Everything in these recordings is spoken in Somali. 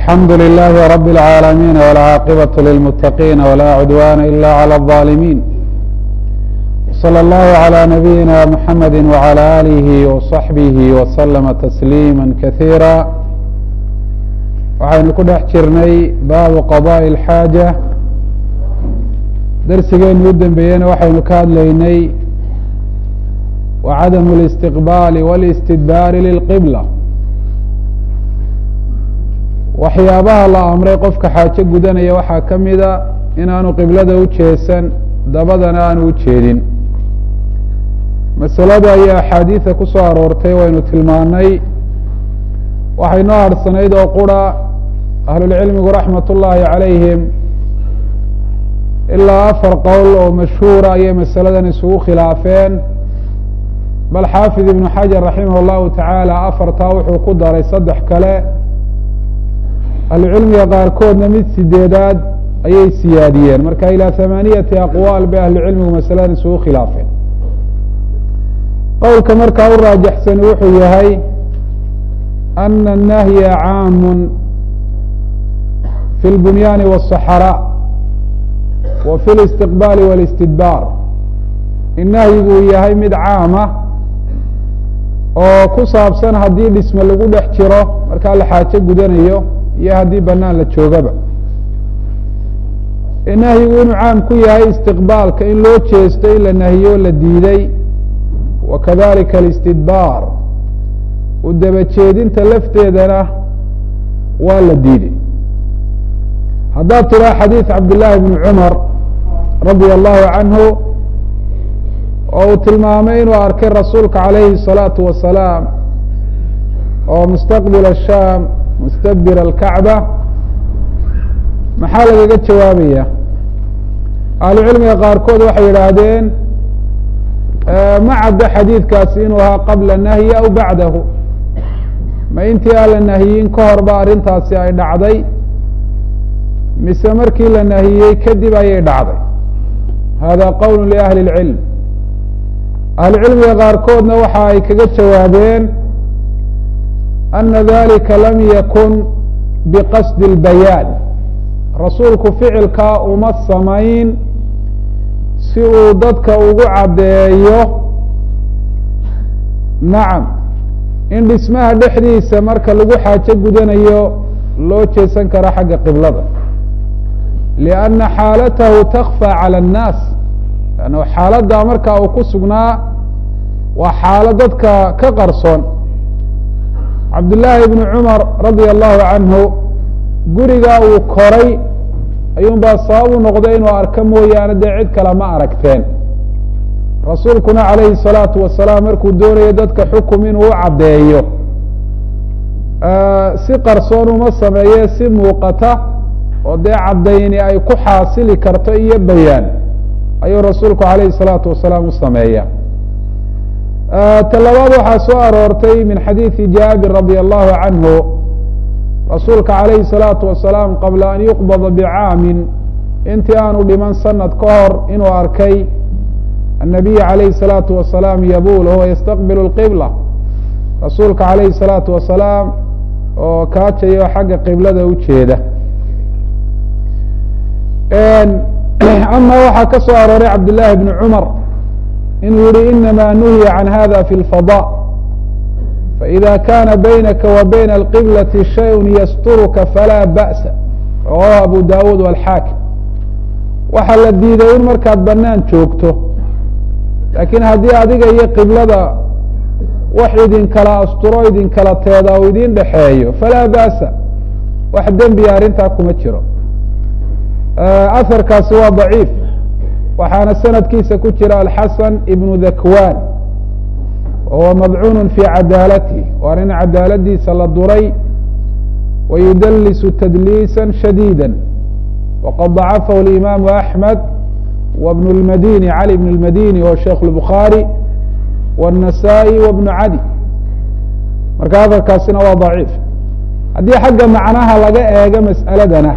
الحمد لله رب العالمين والعاقبة للمتقين ولا عدوان إلا على الظالمين صلى الله على نبينا محمد وعلى آله وصحبه وسلم تسليما كثيرا waxaynu ku dhex jirnay baabu qضاء الxاaجة darsigeenu u dembeeyena waxaynu ka hadlaynay وcadم الاstiqباl والاstidbاr lلqبلة waxyaabaha la amray qofka xaajo gudanaya waxaa ka mida inaanu qiblada u jeesan dabadana aanu u jeedin masalada iyo axaadiida ku soo aroortay waynu tilmaanay waxay noo harhsanayd oo qura ahlulcilmigu raxmat ullaahi calayhim ilaa afar qowl oo mashhuura ayay masaladan isugu khilaafeen bal xaafid ibnu xajar raximah llahu tacaala afartaa wuxuu ku daray saddex kale ahlucilmiga qaarkoodna mid sideedaad ayay siyaadiyeen marka ilaa hamaaniyati aqwaal bay ahlucilmigu masaladan isugu khilaafeen qowlka markaa u raajaxsani wuxuu yahay ana الnahya caam fi اlbunyaani wالصaxrاء wa fi اlistiqbaali wاlاstidbaar in nahyigu yahay mid caama oo ku saabsan haddii dhisme lagu dhex jiro markaa la xaajo gudanayo iyo haddii banaan la joogaba nahyigu inuu caam ku yahay istiqbaalka in loo jeesto in la nahiyo la diiday wa kadalika alistidbaar u daba jeedinta lafteedana waa la diiday haddaad tiraa xadiid cabdillaahi bni cumar radia allahu canhu oo uu tilmaamay inuu arkay rasuulka calayhi الsalaatu wasalaam oo mustaqbil ashaam mustadbir alkacba maxaa lagaga jawaabaya ahlucilmiga qaarkood waxay yidhaahdeen ma caddo xadiidkaasi inuu ahaa qabla nahyi aw bacdahu ma intii aan la nahiyin ka hor ba arrintaasi ay dhacday mise markii la nahiyey kadib ayay dhacday hada qowl liahli اlcilm ahlucilmiga qaarkoodna waxa ay kaga jawaabeen ana dalika lam yakun biqasdi اlbayaan rasuulku ficilkaa uma samayn si uu dadka ugu caddeeyo nacam in dhismaha dhexdiisa marka lagu xaajo gudanayo loo jeesan karo xagga qiblada lianna xaalatahu takfى calى الnaas lann xaaladdaa markaa uu ku sugnaa waa xaalo dadka ka qarsoon cabdillaahi ibni cumar radia allahu canhu gurigaa uu koray ayuun baa sabab u noqday inuu arko mooyaane dee cid kale ma aragteen rasuulkuna calayhi الsalaatu wasalaam markuu doonayo dadka xukum inuu u caddeeyo si qarsoon uma sameeye si muuqata oo dee caddayni ay ku xaasili karto iyo bayaan ayuu rasuulku calayhi الsalaatu wasalaam u sameeya ta labaad waxaa soo aroortay min xadiidi jaabir radia allahu canhu rasuulka calayhi الsalaatu wasalaam qabla an yuqbada bicaamin intii aanu dhiman sanad ka hor inuu arkay الnabiy calayhi الsalaatu wasalaam yabul huwa yastaqbil اlqibla rasuulka calayhi الsalaatu wasalaam oo kaajayo xagga qiblada ujeeda ama waxaa ka soo arooray cabdillaahi bni cumar inuu yihi inama nuhiya can hada fi اlfadاء faإida kana baynaka wa bayna alqiblati shayء yasturuka falaa ba'sa rawahu abu dawuud walxaakim waxaa la diiday in markaad banaan joogto laakiin haddii adiga iyo qiblada wax idinkala asturo idinkala teeda u idin dhexeeyo falaa ba'sa wax dembiya arrintaa kuma jiro aharkaasi waa daciif waxaana sanadkiisa ku jira alxasan ibnu dakwan wahuwa madcuun fi cadaalatihi waa nin cadaaladiisa la duray wa yudalisu tadliisa shadiida waqad dacafahu اlimaamu axmed wa bnu اlmadini cali bn اlmadini wa sheikh اlbukhaari wالnasaa-i wa bnu cadi marka aharkaasina waa daciif haddii xagga macnaha laga eego mas'aladana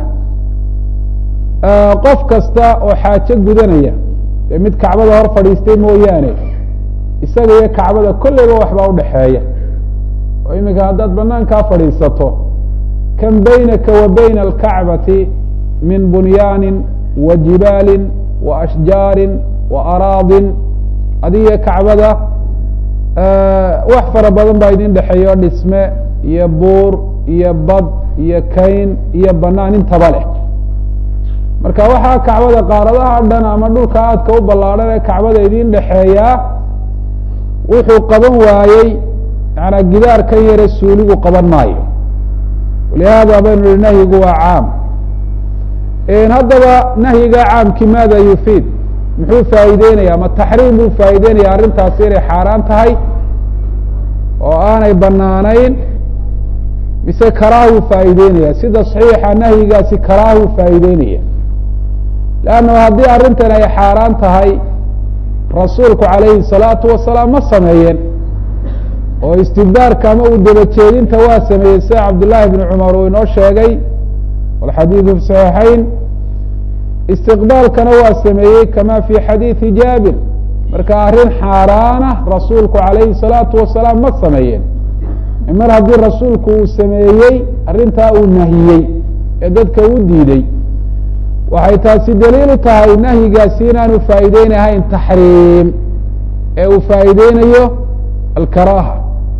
qof kasta oo xaajo gudanaya dee mid kacbada hor fadhiistay mooyaane isaga iyo kacbada kolleyba waxbaa udhaxeeya oo iminka haddaad banaankaa fadhiisato kan baynaka wa bayna alkacbati min bunyaanin wa jibaalin wa ashjaarin wa araadin adiga kacbada wax fara badan baa idin dhexeeyo dhisme iyo buur iyo bad iyo kayn iyo banaan intaba leh marka waxaa kacbada qaaradaha dhan ama dhulka aadka u ballaadhan ee kacbada idin dhexeeyaa wuxuu qaban waayey yanaa gidaarkan yare suuligu qaban maayo walihaada baynu ihi nahyigu waa caam haddaba nahyiga caamki maada yufiid muxuu faa'ideynaya ma taxriim buu faa'ideynaya arrintaasi inay xaaraan tahay oo aanay banaanayn mise karaahuu faa'ideynaya sida saxiixa nahyigaasi karaahuu faa'ideynaya leanna haddii arrintan ay xaaraan tahay rasuulku calayhi salaatu wasalaam ma sameeyeen oo istidbaarka ama uu dabajeedinta waa sameeyey sida cabdullaahi bni cumar uu inoo sheegay walxadiidu fi saxiixayn istiqbaalkana waa sameeyey kama fi xadiidi jaabir marka arrin xaaraana rasuulku calayhi salaatu wasalaam ma sameeyeen mar haddii rasuulku uu sameeyey arrintaa uu nahiyey ee dadka u diiday waxay taasi daliil u tahay nahyigaasi inaanu faa'iideynahayn taxriim ee uu faa'iideynayo alkaraaha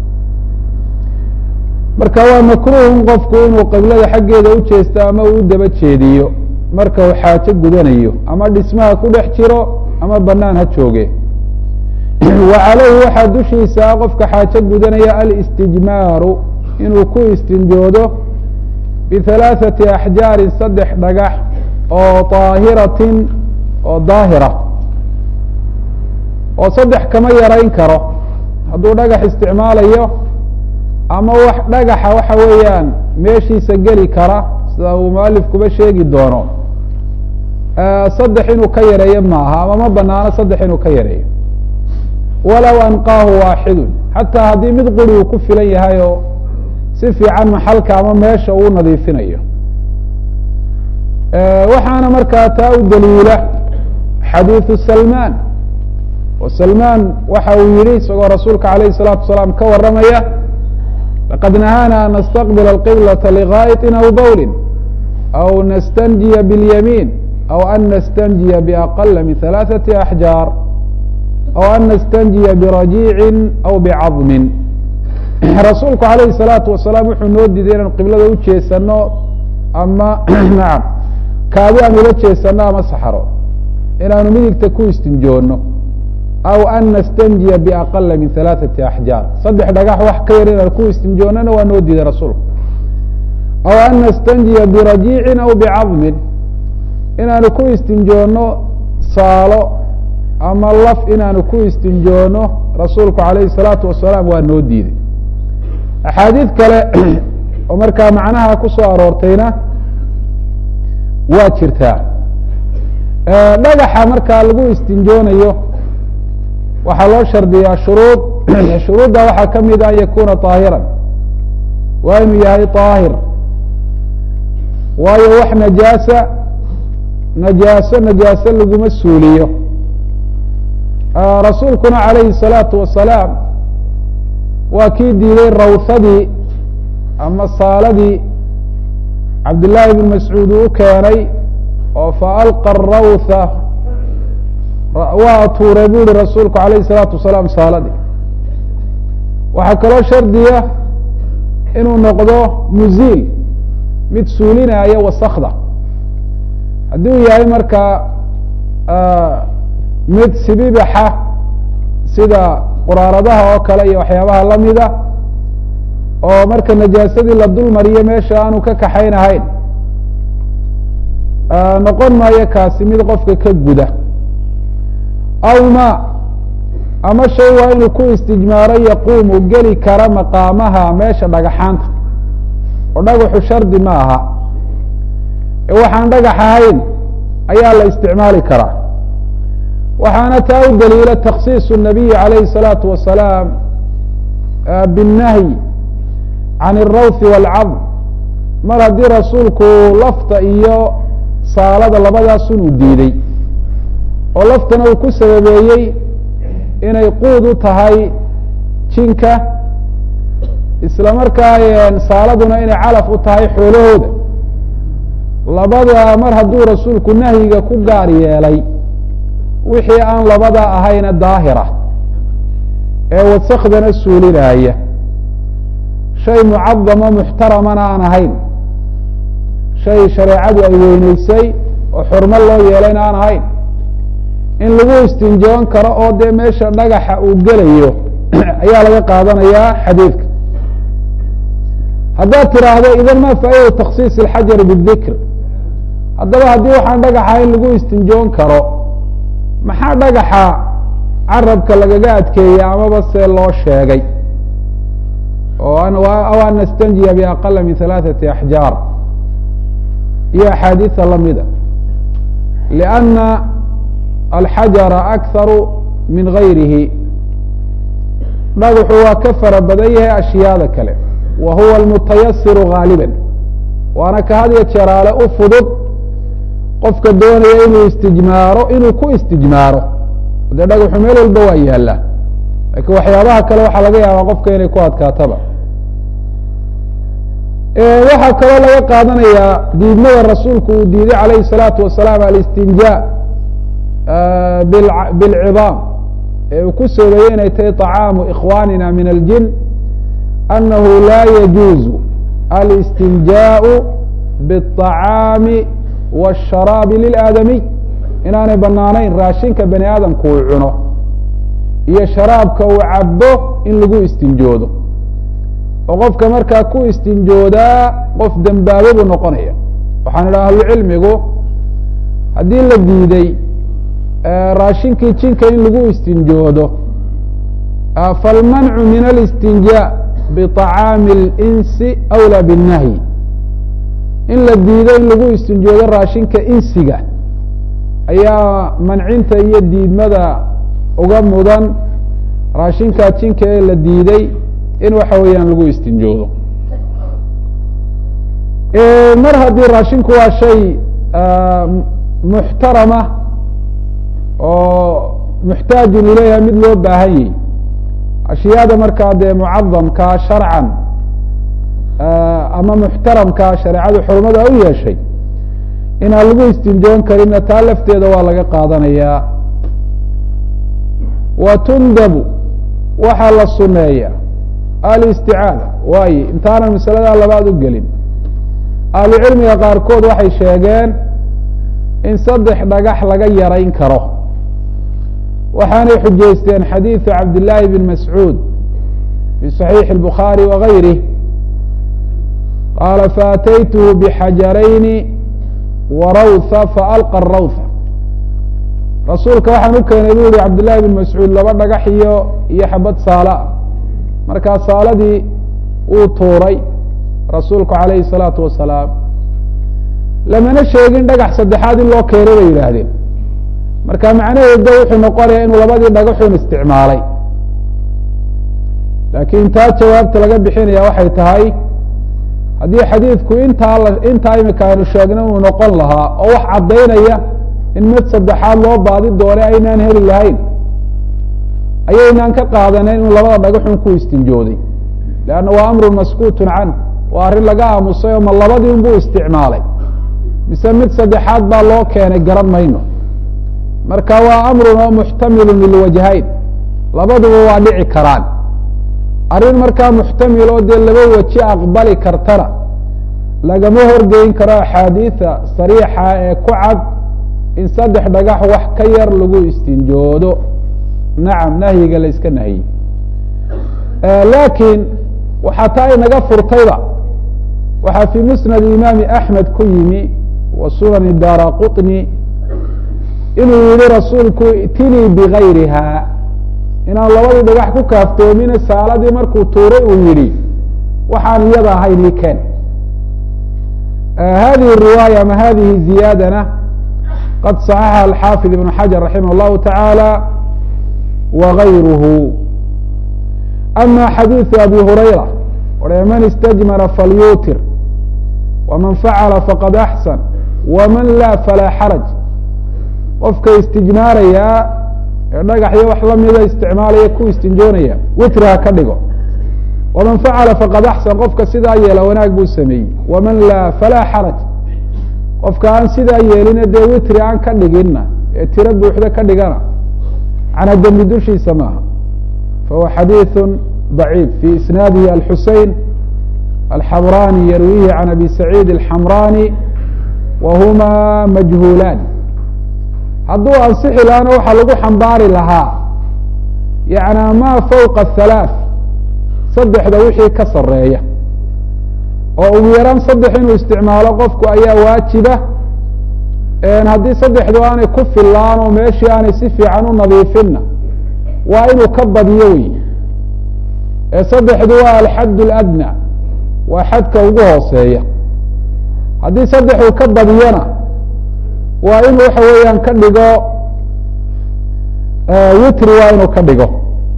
marka waa makruuhun qofku inuu qiblada xaggeeda u jeesto ama uu daba jeediyo marka uu xaajo gudanayo ama dhismaha ku dhex jiro ama banaan ha jooge wa calayhi waxaa dushiisa qofka xaajo gudanaya alistijmaaru inuu ku istinjoodo bihalaaثati axjaarin saddex dhagax oo daahiratin oo daahira oo saddex kama yarayn karo hadduu dhagax isticmaalayo ama wax dhagaxa waxa weeyaan meeshiisa geli kara sida uu mualifkuba sheegi doono saddex inuu ka yareeyo maaha ama ma banaano saddex inuu ka yareeyo walow anqaahu waaxidun xataa haddii mid quri uu ku filan yahay oo si fiican maxalka ama meesha uu nadiifinayo waxaana markaa taa u daliila xadiiثu salmaan oo salmaan waxa uu yihi isagoo rasuulka alayh الsalaatu wasalaam ka waramaya laqad nahaana an nastaqbila alqiblata ligaa'iطin aw bowlin aw nastanjiya biاlyamiin aw an nastanjiya biaqala min halaaثati axjaar aw an nastanjiya birajiicin aw bicadmin rasuulku alayhi الsalaatu wasalaam wuxuu noo diiday inaan qiblada u jeesano ama nacam kaadi aan ula jeesano ama saxro inaanu midigta ku istinjoono aw an nastanjiya biaqala min halaaثati axjaar saddex dhagax wax ka yar inaan ku istinjoonana waa noo diiday rasuulku aw an nastanjiya birajiicin aw bicadmin inaanu ku istinjoono saalo ama laf inaanu ku istinjoono rasuulku alayhi الsalaatu wasalaam waa noo diiday axaadiid kale oo markaa macnaha ku soo aroortayna waa jirtaa dhagaxa markaa lagu istinjoonayo waxaa loo shardiyaa shuruud shuruudda waxaa ka mid an yakuna طaahiran waa inuu yahay طaahir waayo wax najaasa najaaso najaaso laguma suuliyo rasuulkuna calayhi الsalaatu wasalaam waa kii diiday rawhadii ama saaladii cabdillaahi bn mascuud uu u keenay oo faalqa rawha waa tuuray bu uhi rasuulku alayh الsalaatu wasalaam saaladii waxaa kaloo shardiya inuu noqdo muziil mid suulinaya wasakda haddii uu yahay marka mid sibibaxa sida quraaradaha oo kale iyo waxyaabaha lamida oo marka najaasadii la dul mariyo meesha aanu ka kaxaynahayn noqon maayo kaasi mid qofka ka guda aw ma ama shay waa inuu ku istijmaaro yaquumu geli kara maqaamaha meesha dhagaxaanta oo dhagaxu shardi ma aha ee waxaan dhagax ahayn ayaa la isticmaali karaa waxaana taa u daliila taksiis الnabiyi alayhi الsalaatu wasalaam biالnahyi can الrawhi wاlcadm mar haddii rasuulku lafta iyo saalada labadaasun uu diiday oo laftana uu ku sababeeyey inay quud u tahay jinka isla markaa saaladuna inay calaf u tahay xoolahooda labada mar hadduu rasuulku nahyiga ku gaar yeelay wixii aan labada ahayna daahira ee wasakdana suulinaaya shay mucadamo muxtaramana aan ahayn shay shareecadu ay weyneysay oo xurmo loo yeelayna aan ahayn in lagu istinjoon karo oo dee meesha dhagaxa uu gelayo ayaa laga qaadanayaa xadiidka haddaad tiraahdo idan ma faaidatu taksiis alxajar bidikr haddaba haddii waxaan dhagaxa in lagu istinjoon karo maxaa dhagaxa carabka lagaga adkeeyey amaba se loo sheegay oo aw an nastanjiya biaqala min halaaثati axjaar iyo axaadiisa lamida lianna alxajara akharu min gayrihi dhagaxu waa ka fara badan yahay ashyaada kale wa huwa almutayasiru gaaliba waana ka had iyo jeraale u fudud qofka doonaya inuu istijmaaro inuu ku istijmaaro dee dhagaxu meel walba waa yaallaa laakiin waxyaabaha kale waxaa laga yaabaa qofka inay ku adkaataba waxaa kaloo laga qaadanayaa diidmada rasuulku uu diiday calayhi الsalaatu wasalaam alistinjaa bilcidaam ee uu ku soobeeyey inay tahay طacaamu ikhwanina min aljin anahu laa yajuuzu alistinjaaء bالطacaami wالsharaabi lilaadamiy inaanay banaanayn raashinka bani aadamku uu cuno iyo sharaabka uu cabo in lagu istinjoodo oo qofka markaa ku istinjoodaa qof dembaabo buu noqonaya waxaan idhaha ahlucilmigu haddii la diiday raashinkii jinka in lagu istinjoodo falmancu min alistinjaa biطacaami اlinsi awlaa biالnahyi in la diido in lagu istinjoodo raashinka insiga ayaa mancinta iyo diidmada uga mudan raashinkaa jinka ee la diiday in waxa weeyaan lagu istinjoodo mar haddii raashinku waa shay muxtarama oo muxtaajun ilayha mid loo baahan yahy ashyaada markaa dee mucadamkaa sharcan ama muxtaramkaa shareecadu xurmada u yeeshay inaan lagu istinjoon karina taa lafteeda waa laga qaadanayaa wa tundabu waxaa la suneeya alisticaada waaye intaanan masaladaa labaad u gelin ahlucilmiga qaarkood waxay sheegeen in saddex dhagax laga yarayn karo waxaanay xujaysteen xadiidu cabdillaahi bn mascuud fi صaxiixi الbukhaari wagayrih qaala faataytuhu bxajarayni warawha faalqa rawha rasuulka waxaan u keenay bu yihi cabdillahi bn mascuud laba dhagax iyo iyo xabad saala markaa saaladii uu tuuray rasuulku calayhi الsalaatu wasalaam lamana sheegin dhagax saddexaad in loo keenay bay yidhaahdeen marka macnaheeda wuxuu noqonaya inuu labadii dhagaxun isticmaalay laakiin taa jawaabta laga bixinaya waxay tahay haddii xadiidku intaa intaa imika aynu sheegna uu noqon lahaa oo wax caddaynaya in mid saddexaad loo baadi doonay aynaan heli lahayn ayaynaan ka qaadanayn inuu labada dhagaxun ku istinjooday leanna waa amrun maskuutun canh waa arrin laga aamusay oo ma labadii unbuu isticmaalay mise mid saddexaad baa loo keenay garan mayno marka waa amrun oo muxtamilun lilwajhayn labaduba waa dhici karaan arrin markaa muxtamil oo dee laba weji aqbali kartana lagama horgeyn karo axaadiida sariixa ee ku cad in saddex dhagax wax ka yar lagu istinjoodo nacam nahyiga la iska nahiyey laakiin waxaa taa inaga furtayba waxaa fii musnad imaami axmed ku yimi wa sunani daara quطni inuu yihi rasuulku itinii bigayriha inaan labadii dhagax ku kaaftoomine saaladii markuu tuuray uu yihi waxaan iyada ahayn ii keen hadihi riwaaya ama hadihi ziyaadana qad صaxaxa alxaafid ibn xajar raximah اllahu taعaalى wagayruhu ama xadiiثu abi hurayra ore man istajmara falyutir wman facala faqad axsan wman la falaa xaraj qofka istijmaarayaa ee dhagax iyo wax lamida isticmaalaya ku istinjoonaya witri ha ka dhigo waman facala faqad axsan qofka sidaa yeela wanaag buu sameeyey waman laa falaa xaraj qofka aan sidaa yeelina dee witri aan ka dhiginna ee tiro buuxda ka dhigana cana dembi dushiisa maaha fahuwa xadiiثu ضaciif fi isnaadihi alxusein alxamrani yarwihi can abi saciid alxamrani wa huma majhuulaan hadduu ansixi lahaana waxaa lagu xambaari lahaa yaعnى ma fawqa halaaث saddexda wixii ka sareeya oo ugu yaraan saddex inuu isticmaalo qofku ayaa waajiba haddii saddexdu aanay ku filaan oo meeshii aanay si fiican u nadiifinna waa inuu ka badiyo wey saddexdu waa alxadd اladnى waa xadka ugu hooseeya haddii saddexdu ka badiyona waa inuu waxa weeyaan ka dhigo witri waa inuu ka dhigo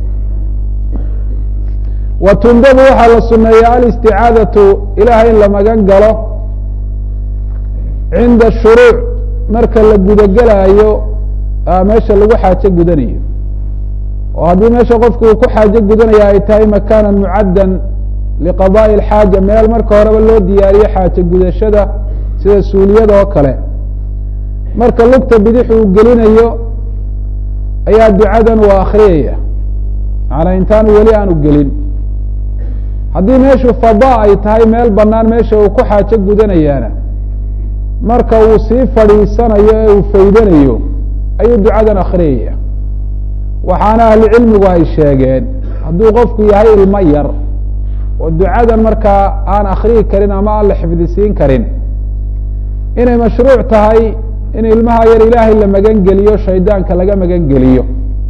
wa tundabu waxaa la suneeya alisticaadatu ilahay in la magan galo cinda shuruuc marka la gudagelaayo meesha lagu xaajo gudanayo oo haddii meesha qofku uu ku xaajo gudanaya ay tahay makana mucaddan liqadaءi اlxaaja meel marka horeba loo diyaariyo xaajo gudashada sida suuliyada oo kale marka lugta bidix uu gelinayo ayaa ducadan uu akriyaya macanaa intaanu weli aanu gelin haddii meeshu fada ay tahay meel banaan meesha uu ku xaajo gudanayaana marka uu sii fadhiisanayo ee uu faydanayo ayuu ducadan akriyaya waxaana ahlu cilmigu ay sheegeen hadduu qofku yahay ilmo yar oo ducadan markaa aan akriyi karin ama aan la xifdisiin karin inay mashruuc tahay in ilmaha yar ilaahay la magan geliyo shaydaanka laga magan geliyo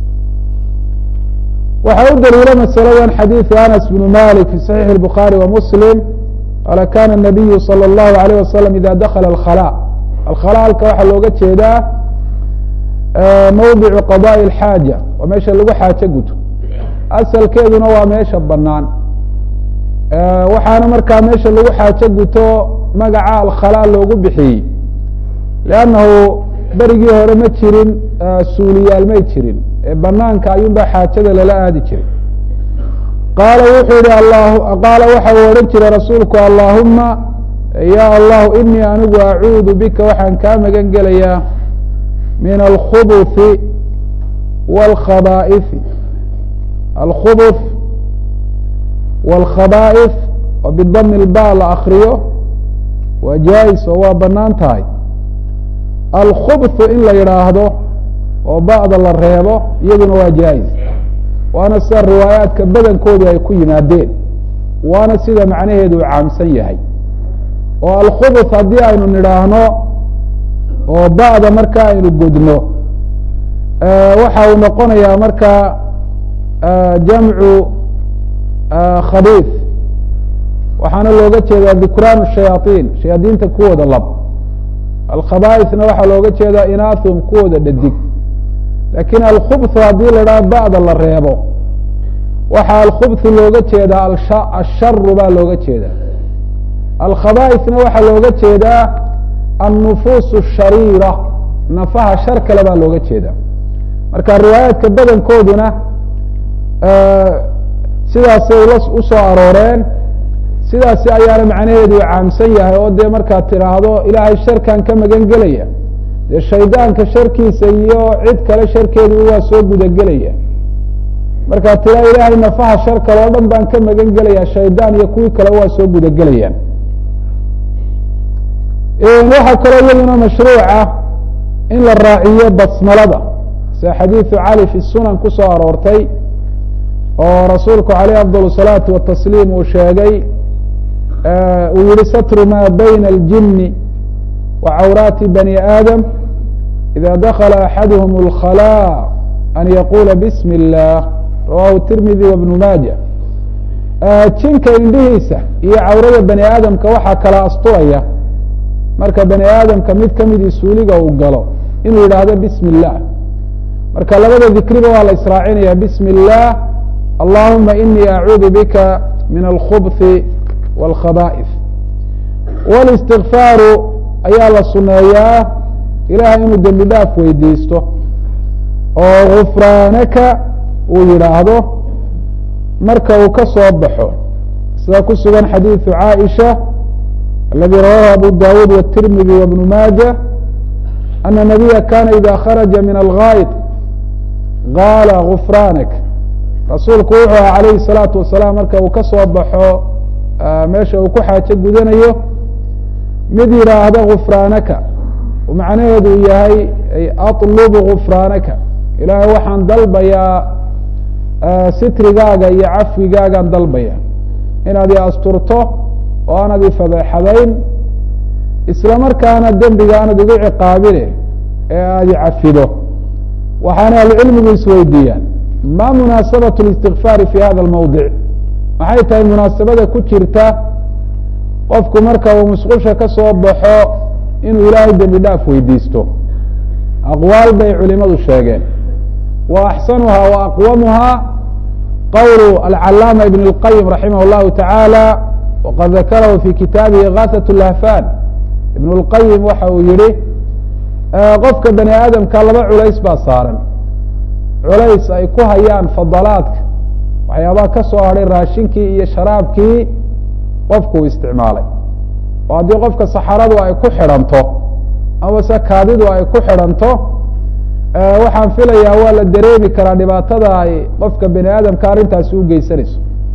waxaa u daliilo masaladan xadiiثu anas bnu malik fi صaxiix الbukhaarي wa muslim qaala kana الnabiyu salى الlahu عalيه wasalam ida dakla alkhalا alkhalا halka waxaa looga jeedaa mawdicu qadaءi اlxaaja waa meesha lagu xaajo guto asalkeeduna waa meesha banaan waxaana markaa meesha lagu xaajo guto magaca alkhalا loogu bixiyey lannahu berigii hore ma jirin suuliyaal may jirin ee banaanka ayuun baa xaajada lala aadi jiray qaala wuxuu yihi qaala waxa uu odhan jiray rasuulku allahuma ya allahu inii anigu acuudu bika waxaan kaa magan gelayaa min alkhubuثi wاlkhabaa'iثi alkhubuث wاlkhabaa'iث oo bidami lba la akriyo waa jaa-is oo waa banaan tahay alkhubثu in la yidhaahdo oo ba'da la reebo iyaduna waa jaa-is waana sida riwaayaadka badankoodu ay ku yimaadeen waana sida macnaheedu uu caamsan yahay oo alkhubuث haddii aynu nidhaahno oo ba'da marka aynu godno waxa uu noqonayaa marka jamcu khabiif waxaana looga jeedaa dhukraan shayaaiin shayaadiinta kuwooda lab alkhabaaisna waxaa looga jeedaa inaathum kuwooda dhadig lakin alkhubثu haddii la dhaha ba'da la reebo waxaa alkhubثu looga jeedaa asharu baa looga jeedaa alkhabaaisna waxaa looga jeedaa annufuus الshariira nafaha shar kale baa looga jeedaa marka riwaayaadka badankooduna sidaasay usoo arooreen sidaasi ayaana macnaheedu caamsan yahay oo dee markaad tidhaahdo ilaahay sharkan ka magan gelaya dee shaydaanka sharkiisa iyo cid kale sharkeedu waa soo gudagelaya markaad tidhahdo ilaahay nafaha shar kale oo dhan baan ka magan gelaya shaydaan iyo kuwii kale waa soo gudagelayaan waxaa kaloo iyaduna mashruuca in la raaciyo basmalada sida xadiiثu cali fi sunan kusoo aroortay oo rasuulku aleyh afضل الصalaaةi watasliim uu sheegay uu yihi satru ma bayna اljini wa cawraati bani aadam ida dakla axaduhm اlkhalا an yaqula bsm الlah rawahu tirmidi wbnu maaja jinka indhihiisa iyo cawrada bani aadamka waxaa kala asturaya marka bani aadamka mid kamidii suuliga uu galo inuu yidhaahdo bsm الlah marka labada dikriba waa la israacinaya bsm الlah allahuma inii acuudu bika min alkhubثi wاlkhaba'if wاlistikfaaru ayaa la suneeyaa ilahay inuu dembi dhaaf weydiisto oo gufraanaka uu yidhaahdo marka uu ka soo baxo sida ku sugan xadiiثu caaئiشha aladi rawahu abu dawud wالtirmidi wبnu maaja ana الnabiya kana ida kharaja min alغاaئط qaala غufraanak rasuulku wuxuu aha alayhi الsalaatu wasalaam marka uu ka soo baxo meesha uu ku xaajo gudanayo mid yidhaahdo غufraanaka macnaheedu uu yahay aطlubu غufraanaka ilaahay waxaan dalbayaa sitrigaaga iyo cafwigaagaan dalbaya inaad i asturto oo aanad ifadeexadayn isla markaana dembiga aanad igu ciqaabine ee aada i cafido waxaana ahlucilmigu isweydiiyaan ma munaasabaة الاstikfaari fi hada اlmawdic maxay tahay munaasabada ku jirta qofku marka uu musqusha ka soo baxo inuu ilaahay dembi dhaaf weydiisto aqwaal bay culimadu sheegeen wa axsanuha wa aqwamuha qowlu alcalaama ibn اlqayim raximah اllahu taعaalى waqad dakarahu fi kitaabihi gasaة اlahfan ibn اlqayim waxa uu yihi qofka bani aadamka laba culays baa saaran culays ay ku hayaan fadalaadka waxyaabaha ka soo hadhay raashinkii iyo sharaabkii qofkuu isticmaalay oo haddii qofka saxaradu ay ku xidhanto amase kaadidu ay ku xidhanto waxaan filayaa waa la dareemi karaa dhibaatada ay qofka bani aadamka arrintaasi u geysanayso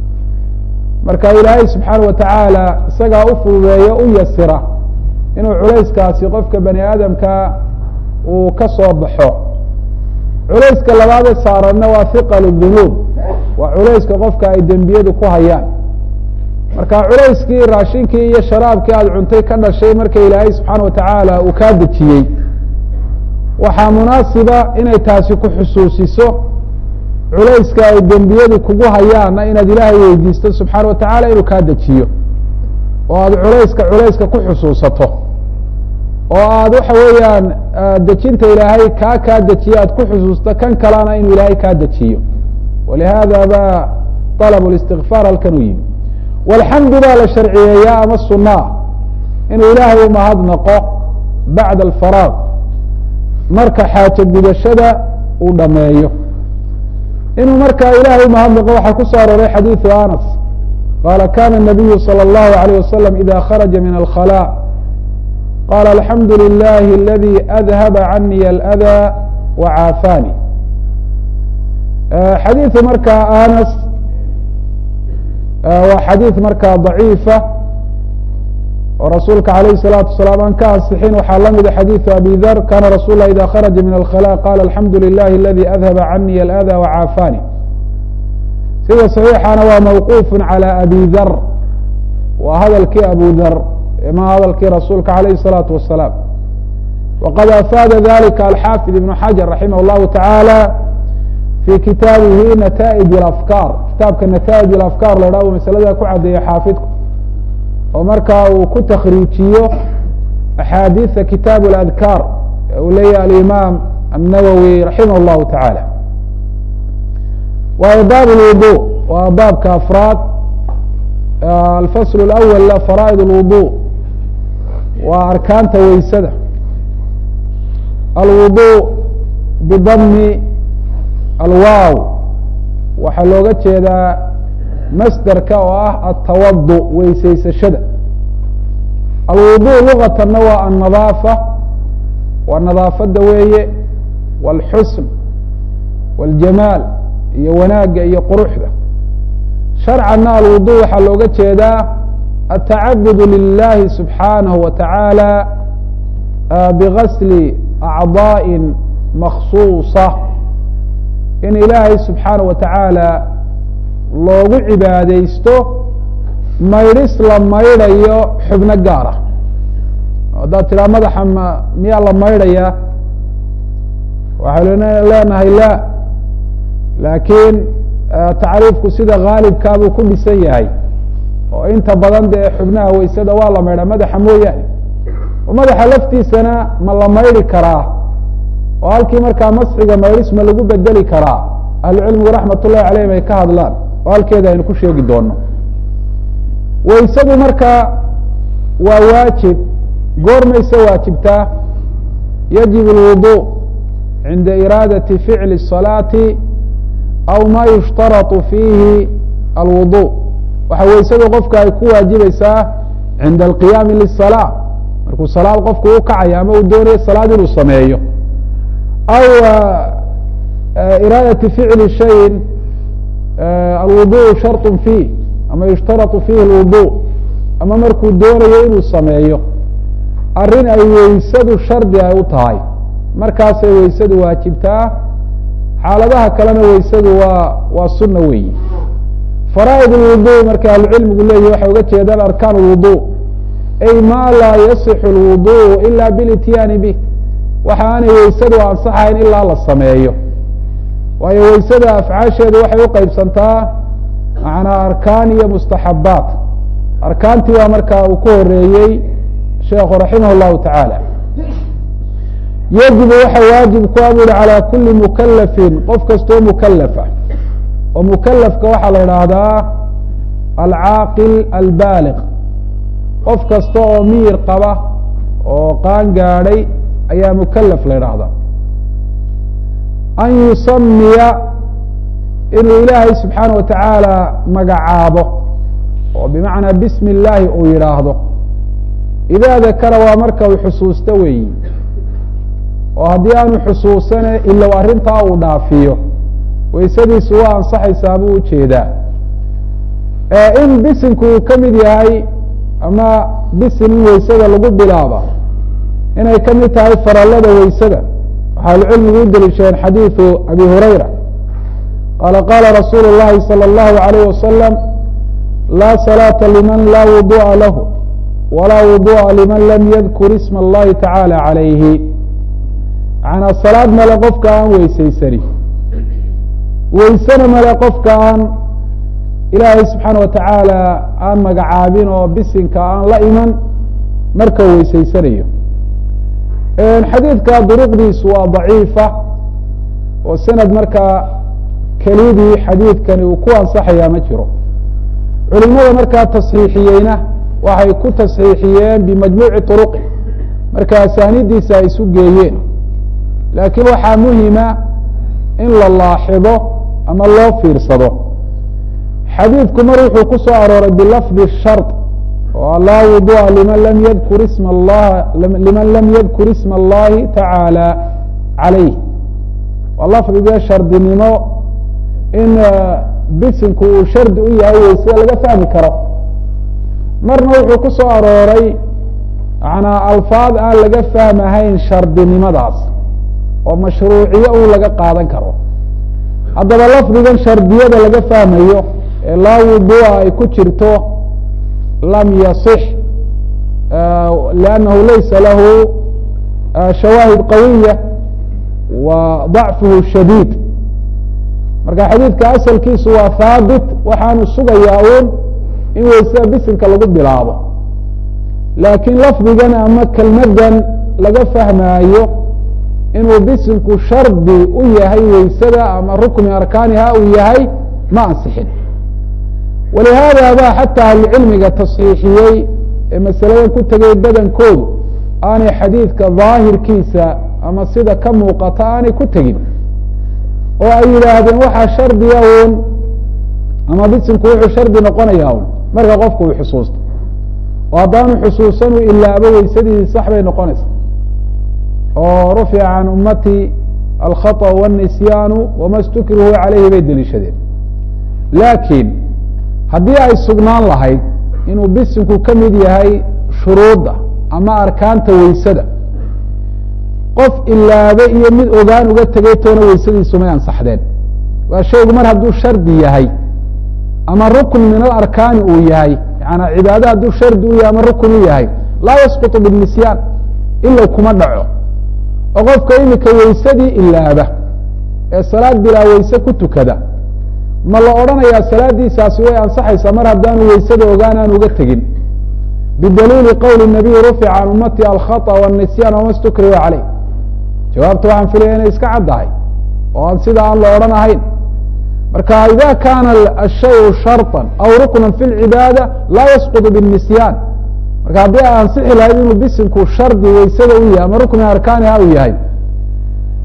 marka ilaahay subxaana watacaala isagaa u fududeeyo u yasira inuu culayskaasi qofka bani aadamka uu ka soo baxo culayska labaadee saaranna waa hiqal dunuub waa culayska qofka ay dembiyadu ku hayaan marka culayskii raashinkii iyo sharaabkii aada cuntay ka dhashay marka ilaahay subxaana watacaala uu kaa dejiyey waxaa munaasiba inay taasi ku xusuusiso culayska ay dembiyadu kugu hayaanna inaad ilaahay weydiisto subxaana watacaala inuu kaa dejiyo oo aada culayska culayska ku xusuusato oo aada waxa weeyaan dejinta ilaahay kaa kaa dejiyo aada ku xusuusto kan kalena inuu ilaahay kaa dejiyo walihada ba طalb ااstikfaar halkan u yimi walxamdu baa la sharciyeeyaa ama sunaa inuu ilaahay umahadnaqo bacda alfaraaq marka xaajo gudashada uu dhameeyo inuu markaa ilahay umahadnaqo waxaa ku soo arooray xadiiثu anas qala kana الnabiyu salى الlahu عalيه wasalam ida kharaja min alkhalاء qala alxamdu lilahi aladi adhaba cani alأdى wacaafaani xadiiثu markaa anas waa xadiiث markaa ضaciifa oo rasuulka alayه الsalaatu wasalaam aan ka ansixin waxaa la mida xadiiثu abi dar kana rasul lah ida kharaja min alkhalاء qala alxamdu lilahi aladi adhaba cani alأdى wacaafaani sida صaxiixana waa mawquuf calى abi dar waa hadalkii abu dar ma hadalkii rasuulka alayh الsalaatu wasalaam waqad afaada dalika alxaafid ibn xajar raximah اllahu taعaalى fi kitaabihi nataaئij اafkaar kitaabka nataaئij اafkaar la hah masalada ku cadeeye xaafidku oo markaa uu ku takriijiyo axaadiiثa kitaab اadkaar uu leeyahy alimaam الnawowi raximah اllahu taعaalى waayo baab اlwudu waa baabka afraad alfasl اlأwl faraaid اlwudu waa arkaanta weysada alwudu bidami alwaaw waxaa looga jeedaa masderka oo ah atawadu weysaysashada alwudu lugatanna waa annadaafa waa nadaafada weeye wاlxusn wاljamaal iyo wanaagga iyo quruxda sharcanna alwudu waxaa looga jeedaa atacabud lilahi subxaanahu wa taعaalى bigasli acضaaءi maksuuصa in ilaahay subxaanaه wa taعaalى loogu cibaadaysto maydhis la maydhayo xubno gaara haddaad tiraa madaxa m miyaa la maydhaya waxaynu leenahay la laakiin tacriifku sida haalibkaabuu ku dhisan yahay oo inta badan dee xubnaha weysada waa la maydhaa madaxa mooyaane madaxa laftiisana ma la maydhi karaa oo halkii markaa masxiga maydhis ma lagu bedeli karaa ahlucilmigu raxmat ullahi aleyhim ay ka hadlaan oo halkeeda aynu ku sheegi doono weysadu marka waa waajib goormayse waajibtaa yajib اlwudu cinda iraadati ficli الصalaati aw ma yushtaratu fiihi alwudu waxa weysadu qofka ay ku waajibaysaa cinda alqiyaami lisalaa markuu salaad qofku u kacayo ama uu doonayo salaad inuu sameeyo aw iraadati ficli shayin alwudu sharط fiih ama yushtarau fiihi اlwudu ama markuu doonayo inuu sameeyo arrin ay weysadu shardi ay u tahay markaasay weysadu waajibtaa xaaladaha kalena weysadu waa waa sunna weeyi faraa'id اlwudu marka ahlucilmigu leeyihi waxay uga jeedaan arkaan اlwudu ay ma laa yasixu اlwudu ila bilityaani bih waxa aanay weysadu ansaxayn ilaa la sameeyo waayo weysada afcaasheedu waxay u qeybsantaa macnaa arkaan iyo mustaxabaat arkaantii waa markaa uu ku horeeyey sheekhu raximah اllahu tacaala yajibu waxa waajib ku aburi calى kuli mukalafin qof kastoo mukalafa oo mukalafka waxaa la idhaahdaa alcaaqil albaaliq qof kasta oo miyir qaba oo qaan gaadhay ayaa mukalaf la idhaahdaa an yusamiya inuu ilaahay subxaana wa tacaala magacaabo oo bimacnaa bismi illaahi uu yidhaahdo idaa dakara waa marka uu xusuusto weeyi oo haddii aanu xusuusane ilow arrintaa uu dhaafiyo weysadiisu waa ansaxaysaa buu ujeedaa in bisinku uu ka mid yahay ama bisin in weysada lagu bilaaba inay ka mid tahay farallada weysada waxaa ahlucilmigu u deliishadeen xadiidu abi hurayra qaala qaala rasuulu اllahi salى اllahu alayh wasalam laa salaata liman laa wudu'a lahu walaa wudu'a liman lam yadkur isma اllahi tacaala calayhi macnaa salaad male qofka aan weysaysani weysena male qofka aan ilaahay subxaana wa tacaala aan magacaabin oo bisinka aan la iman marka u weysaysanayo xadiidka duruqdiisu waa daciifa oo sanad markaa kelidii xadiidkani uu ku ansaxayaa ma jiro culimada markaa tasxiixiyeyna waxay ku tasxiixiyeen bimajmuuci turuqi marka asaanidiisa ay isu geeyeen laakiin waxaa muhima in la laaxido ama loo fiirsado xadiidku mar wuxuu ku soo arooray bilafdi shard oo laa wudu'a liman lam yadkur isma allah liman lam yadkur isma allahi tacaala calayh waa lafdigee shardinimo in bisinku uu shardi u yahay weysada laga fahmi karo marna wuxuu ku soo arooray manaa alfaad aan laga fahmahayn shardinimadaas oo mashruuciyo un laga qaadan karo haddaba lafdigan shardiyada laga fahmayo ee laa wudu'a ay ku jirto lam yaصix liannahu laysa lahu shawaahid qawiya wa ضacfuhu shadiid marka xadiidka asalkiisu waa haabit waxaanu sugayaa un in weysada bisinka lagu bilaabo laakiin lafdigan ama kelmadan laga fahmaayo inuu bisinku shardi u yahay weysada ama rukni arkaaniha uu yahay ma ansixin walihaada ba xataa ahlucilmiga tasxiixiyey ee masaladan ku tegay badankoodu aanay xadiidka daahirkiisa ama sida ka muuqata aanay ku tegin oo ay yidhaahdeen waxaa shardiga un ama bisinku wuxuu shardi noqonaya un marka qofku uu xusuusto oo haddaanu xusuusanu ilaabo weysadiisii sax bay noqonaysa oo rufica can ummati alkhaطأ wالnisyaanu wama stukrihu calayhi bay deliishadeen laakiin haddii ay sugnaan lahayd inuu bisinku ka mid yahay shuruudda ama arkaanta weysada qof ilaabe iyo mid ogaan uga tegay toona weysadiisu may ansaxdeen waa shaygu mar hadduu shardi yahay ama rukn min alarkaani uu yahay yaana cibaado hadduu shardi u yahay ama rukn u yahay laa yasquط biالnisyaan ila kuma dhaco oo qofka imika weysadii ilaaba ee salaad bilaa weyse ku tukada ma la odhanayaa salaadiisaasi way ansaxaysaa mar haddaanu weysada ogaan aan uga tegin bidaliili qowli nabiy rufica can ummati alkhaطأ wالnisyaan wama stukrihu caleyh jawaabta waxaan filaya inay iska caddahay oo aan sida aan la odhan ahayn marka ida kaana ashayu sharطa aw rukna fi اlcibaada laa yasquط bالnisyaan marka haddii ay ansixi lahayd inuu bisinku shardi weysada u yahay ama rukni arkaaniha u yahay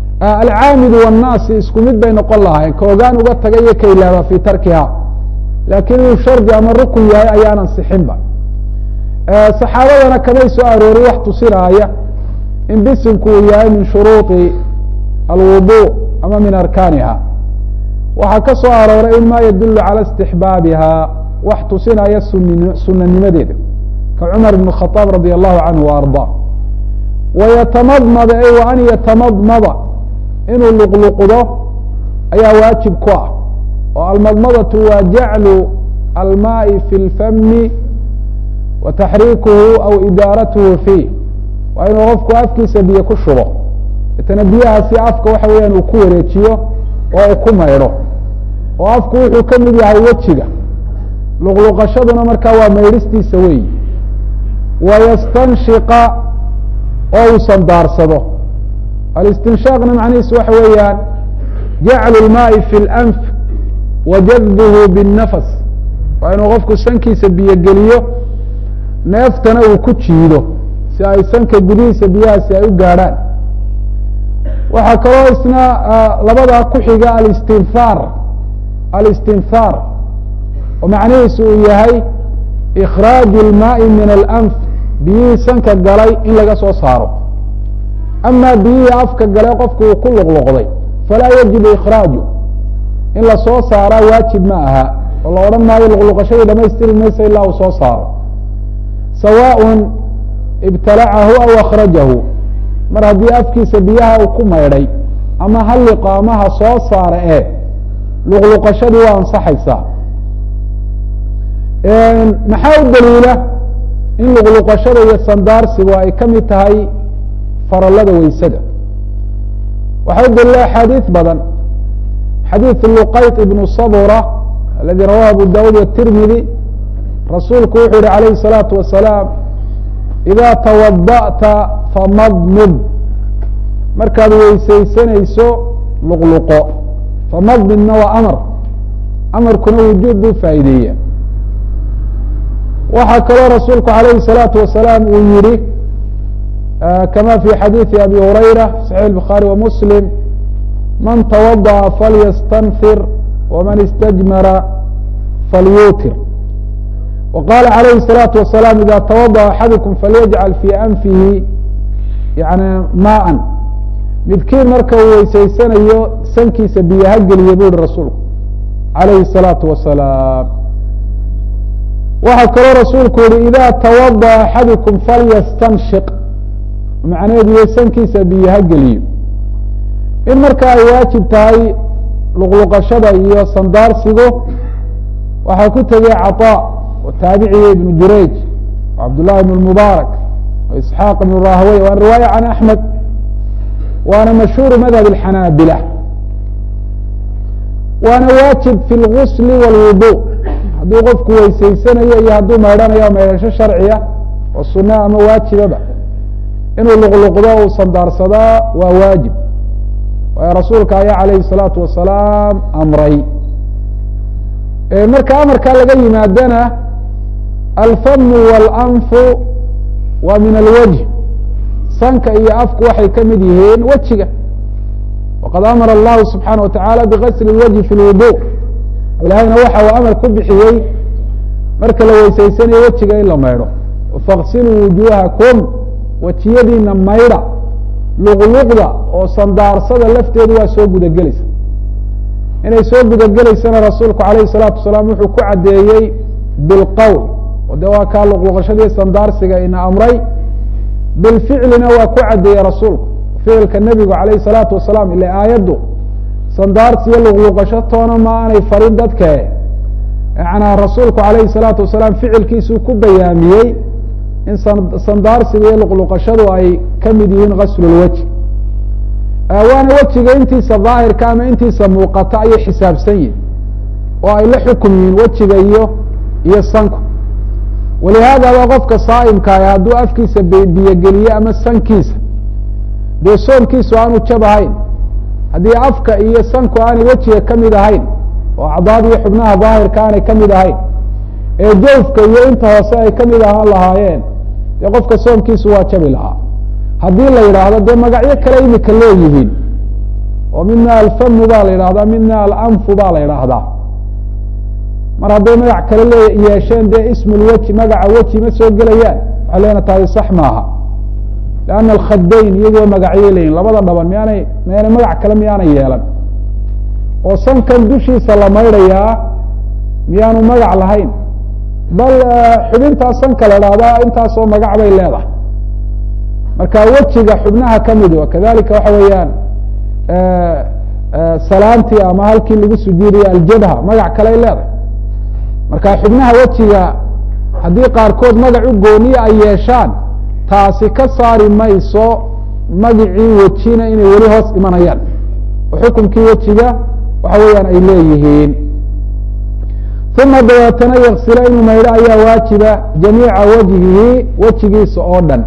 alcaamidu wالnaasi isku mid bay noqon lahayen ka ogaan uga taga iyo ka ilaaba fi tarkiha laakiin inuu shardi ama rukun yahay ayaanan sixinba saxaabadana kamay soo aroorin wax tusinaaya in bisinku uu yahay min shuruuطi alwudu ama min arkaaniha waxaa ka soo arooray in ma yadulu calى istixbaabiha wax tusinaya sun sunanimadeeda ka cumar ibn khaaab radi allahu canhu wa arضaa wayatamadmada ay wa an yatamadmada inuu luqluqdo ayaa waajib ku ah oo almadmadatu waa jaclu almaai fi اlfami wa taxriikuhu aw idaaratuhu fiih waa inuu qofku afkiisa biyo ku shubo itana biyahaasi afka waxa weeyaan uu ku wareejiyo oo uu ku maydho oo afku wuxuu ka mid yahay wejiga luqluqashaduna markaa waa maydhistiisa weyi wayastanshiqa oo uu sandaarsado alistinshaaqna macnihiisu waxa weeyaan jaclu lmaai fi اlanf wa jadbuhu biالnafas waa inuu qofku sankiisa biyo geliyo neeftana uu ku jiido si ay sanka gudihiisa biyahaasi ay u gaadhaan waxaa kaloo isna labadaa ku xiga alistinhaar alistinhaar oo macnihiisu uu yahay ikhraaju اlmaai min alanf biyihii sanka galay in laga soo saaro ama biyihii afka galay qofku uu ku luqluqday falaa yajibu ikhraaju in lasoo saaraa waajib ma aha oo la odhan maayo luqluqashadii dhamaystiri maysa ilaa uu soo saaro sawaaء ibtalacahu aw akhrajahu mar haddii afkiisa biyaha uu ku maydhay ama ha liqo ama ha soo saara ee luqluqashadii waa ansaxaysaa maxaa u daliila in luqluqashada iyo sandaarsigu ay ka mid tahay farallada weysada waxaa u daliila axaadiis badan xadiiث luqayط ibnu sabura aladi rawahu abu dawud wالtirmidi rasuulku wuxuu yihi alayh الsalaaةu wasalaam ida tawada'ta famadmid markaad weysaysanayso luqluqo famadmidna waa amar amarkuna wujuub buu faa'iideeya waxaa kaloo rasuulku alayhi الsalaaةu wasalaam uu yihi kama fi xadiiثi abi hurayra fi saxiix الbukhaari wa muslim man tawadaأa falyastanfir wman istajmara falyutir وqاl عalayه الصلاaةu وaسلام إida twضأ axadكم falyجعل fي أnfihi yani maءa midkiin marka uu weysaysanayo sankiisa biyo ha geliye bu uhi rasuulku عalayhi الصلاaةu وaسلاam waxaa kaloo rasuulku yihi إida twضأ axadكم falyastanshiq macnaheedu iyo sankiisa biyo ha geliyo in marka ay waajib tahay luqluqashada iyo sandaarsigu waxaa ku tegay caطاء taabiciga ibn jurayj cabdالlahi ibn mubaarak isxaaq ibn rahwey waana riwaaya can axmed waana mashhuuru madhab اxanaabila waana waajib fi اlgusl wاlwudu hadduu qofku weysaysanayo iyo hadduu maydhanayo maydhasho sharciya oo suna ama waajibaba inuu luqluqdo uu sandaarsadaa waa waajib waayo rasuulka ayaa alayhi الsalaatu wasalaam amray marka amarkaa laga yimaadana alfamu walanfu waa min alwajh sanka iyo afku waxay ka mid yihiin wejiga waqad amara allahu subxaana watacaala bigasli اlwajhi fi lwudu ilahayna waxa uu amar ku bixiyey marka la weysaysanayo wejiga in la maydho faغsiluu wujuhakum wejiyadiina maydha luqluqda oo sandaarsada lafteedu waa soo gudagelaysa inay soo gudagelaysana rasuulku alayh الsalaatu wasalaam wuxuu ku caddeeyey bilqowl o de waa kaa luqluqashadii sandaarsiga ina amray bilficlina waa ku caddeeyey rasuulku ficilka nebigu alayh الsalaatu wasalaam ila aayaddu sandaarsi iyo luqluqasho toona ma aanay farin dadke yanaa rasuulku alayhi الsalaatu wasalaam ficilkiisuu ku bayaamiyey in sandaarsiga iyo luqluqashadu ay ka mid yihiin gaslu اlwajh waana wejiga intiisa daahirka ama intiisa muuqata ayay xisaabsan yihin oo ay la xukum yihiin wejiga iyo iyo sanku walihaadaba qofka saa'imkaah hadduu afkiisa biyogeliye ama sankiisa dee soonkiisu aanu jab ahayn haddii afka iyo sanku aanay wejiga ka mid ahayn oo acdaad iyo xubnaha daahirka aanay ka mid ahayn ee jawfka iyo inta hoose ay ka mid ahaan lahaayeen dee qofka soonkiisu waa jabi lahaa haddii la yidhaahdo dee magacyo kale imika leeyihiin oo midna alfamu baa la yidhahdaa midna alanfu baa la yidhaahdaa mar hadday magac kale le yeesheen dee ismulweji magaca weji ma soo gelayaan waxay leena tahay sax maaha lianna alkhadayn iyagoo magacyay leeyihin labada dhaban miyaanay miyaanay magac kale miyaanay yeelan oo sankan dushiisa la maydhayaa miyaanu magac lahayn bal xubintaas sanka la dhahdaa intaasoo magac bay leedahay marka wejiga xubnaha kamid kadalika waxa weeyaan salaantii ama halkii lagu sujuudayo aljabha magac kaley leedahay marka xubnaha wejiga haddii qaarkood magac u gooniya ay yeeshaan taasi ka saari mayso magicii wejina inay weli hoos imanayaan oo xukunkii wejiga waxa weeyaan ay leeyihiin uma dabeetana yaksila inuu maydho ayaa waajiba jamiica wajhihi wejigiisa oo dhan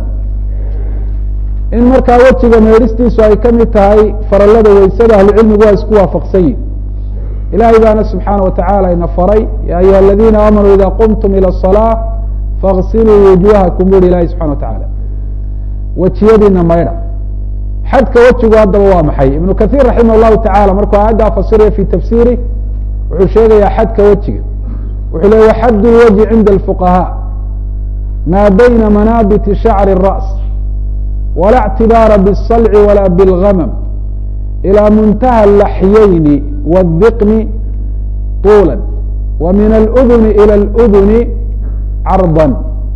in markaa wejiga maydhistiisu ay ka mid tahay farallada weysada ahlucilmigu waa isku waafaqsan yihin ilahay baana subxaana watacaala ina faray ya ayuha aladiina aamanuu ida qumtum ilى الصalaaة faغsiluu wujuhakum buri ilahi subxana wa tacaala wejiyadiina maydha xadka wejigu haddaba waa maxay ibnu kahiir raximah llahu tacala markuu aayaddaa fasiraya fi tafsiiri wuxuu sheegayaa xadka wejiga wuxuu le waxad lwajhi cinda alfuqahaa maa bayna manaabiti shacri الra's wala اctibaara bالsalci wala bاlgamam ilى muntaha اlaxyayni wالdiqni طuula wa min alأduni ilى اlأduni cardan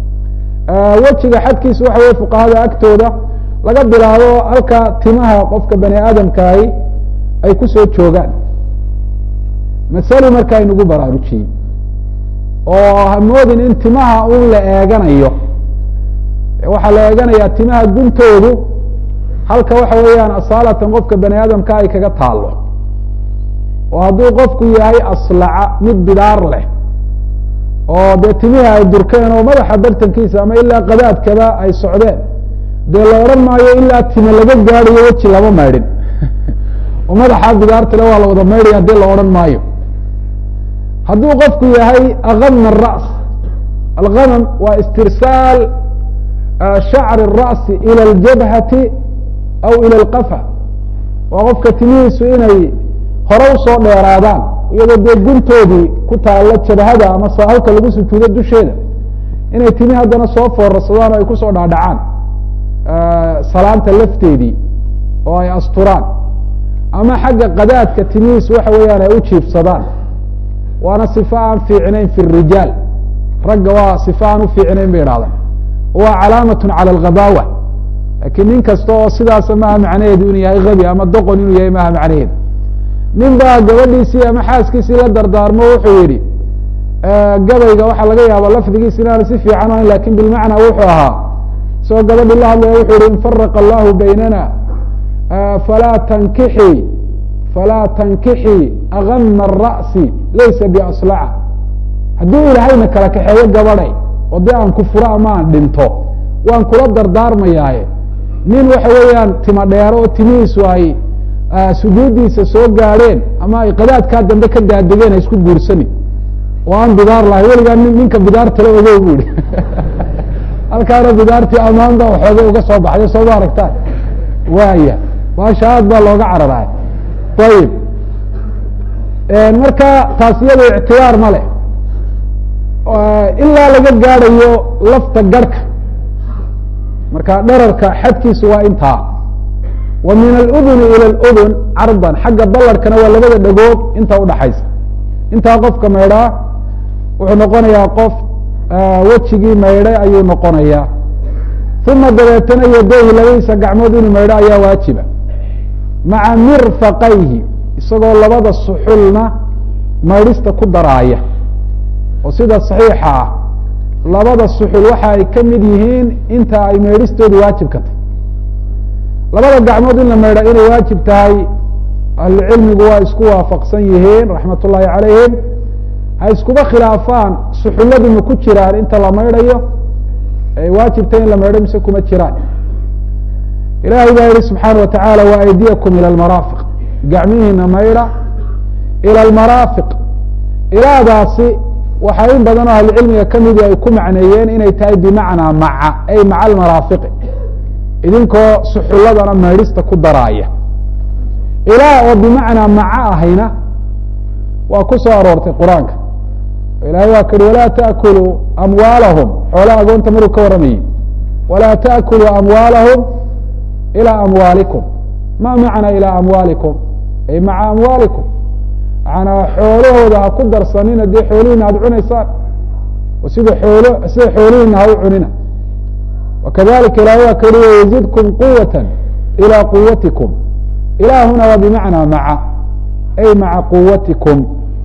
wejiga xadkiisa waxa wey fuqahada agtooda laga bilaabo halka timaha qofka bani aadamkaahi ay ku soo joogaan masali markaa inugu baraarujiyey oo hamoodin in timaha un la eeganayo waxaa la eeganayaa timaha guntoodu halka waxa weeyaan asaalatan qofka bani aadamka ay kaga taalo oo hadduu qofku yahay aslaca mid bidaar leh oo dee timihii ay durkeen oo madaxa bartankiisa ama ilaa qadaadkaba ay socdeen dee la odhan maayo ilaa time laga gaadayo weji lama maydhin oo madaxa bidaartale waa la wada maydhaya dee la odhan maayo hadduu qofku yahay akama الra's algamam waa istirsaal shacr الra'si ilى اljabhati aw ilى اlqafa waa qofka timihiisu inay hore usoo dheeraadaan iyadoo dee guntoodii ku taalo jabhada ama halka lagu sujuudo dusheeda inay timi haddana soo foorarsadaan oo ay kusoo dhaadhacaan salaanta lafteedii oo ay asturaan ama xagga qadaadka timihiisu waxa weeyaan ay u jiibsadaan waana sifa aan fiicnayn fi rijaal ragga waa sifa aan u fiicnayn bay idhahdaan waa calaamat cala alghabaawa laakiin nin kasta oo sidaasa maaha macnaheedu inuu yahay habi ama doqon inuu yahay maaha macnaheedu nin baa gabadhiisii ama xaaskiisii la dardaarmo wuxuu yihi gabayga waxaa laga yaaba lafdigiisa inaana si fiican ahayn lakin bilmacnaa wuxuu ahaa isagoo gabadhii la hadlaya wuxuu yihi in faraqa allahu baynana falaa tankixii falaa tankixii agama الra'si laysa biaslaca hadduu ilaahayna kala kaxeeyo gabadhay oo dee aan ku furo ama aan dhinto waan kula dardaarmayaaye nin waxa weeyaan tima dheero oo timihiisu ay sujuuddiisa soo gaadheen ama ay qadaadkaa dambe ka daadegeen ha isku guursanin oo aan bidaar lahay weligaa ninka bidaartale ogow bu ihi halkaana bidaartii amaan baa waxooga uga soo baxday soo ma aragtaan waaya maasha aad baa looga cararaay ayib marka taas iyado ictibaar ma leh ilaa laga gaadhayo lafta garhka marka dherarka xadkiisu waa intaa wa min aluduni ilى اludun cardan xagga ballarhkana waa labada dhagood inta udhaxaysa intaa qofka maydhaa wuxuu noqonayaa qof wejigii maydhay ayuu noqonayaa uma dabeetana yadayhi labadiisa gacmood inuu maydho ayaa waajiba maca mirfaqayhi isagoo labada suxulna maydhista ku daraaya oo sida saxiixa ah labada suxul waxa ay ka mid yihiin inta ay maydhistoodu waajibka tahay labada gacmood in la maydha inay waajib tahay ahlucilmigu waa isku waafaqsan yihiin raxmat ullaahi calayhim ha iskuba khilaafaan suxulladu ma ku jiraan inta la maydhayo ay waajibtay in la maydho mise kuma jiraan ilahay baa yihi subxaana watacaala wa aydiyakum ila almaraafiq gacmihiina maydha ila almaraafiq ilaadaasi waxaa in badan oo ahlucilmiga kamidi ay ku macneeyeen inay tahay bimacnaa maca ay maca almaraafiqi idinkoo suxulladana maydhista ku daraaya ilaa oo bimacnaa maca ahayna waa ku soo aroortay qur-aanka ilahay waa kari walaa taأkuluu amwaalahum xoolaha agoonta maruu ka warramayey walaa taأkuluu amwaalahum ilىa amwaalikum ma macna ilىa amwaalikum ay maca amwaalikum manaa xoolahooda ha ku darsanina dee xoolihiina aada cunaysaan sida xoolo sida xoolihiina ha u cunina wakadalika ilahay waa kari yazidkum quwata ilى quwatikum ilahuna waa bimacnaa maca ay maca quwatikum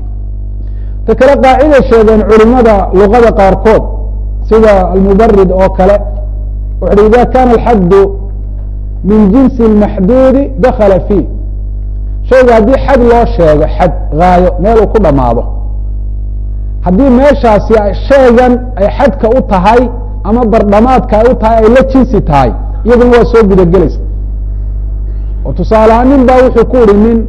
ta kale qaaciday sheegeen culimada luqada qaarkood sida almubarid oo kale wuxu uhi ida kana alxaddu min jinsi اmaxduudi dakala fiih shayga haddii xad loo sheego xad gaayo meeluu ku dhamaado haddii meeshaasi shaygan ay xadka u tahay ama bardhamaadka ay u tahay ay la jinsi tahay iyaduna waa soo gudagelaysa oo tusaalehaan nin baa wuxuu ku uhi nin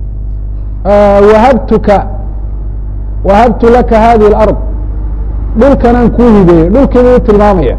wahabtuka wahabtu laka hadihi اlard dhulkanaan kuu hibeeyo dhulkiibuu u tilmaamaya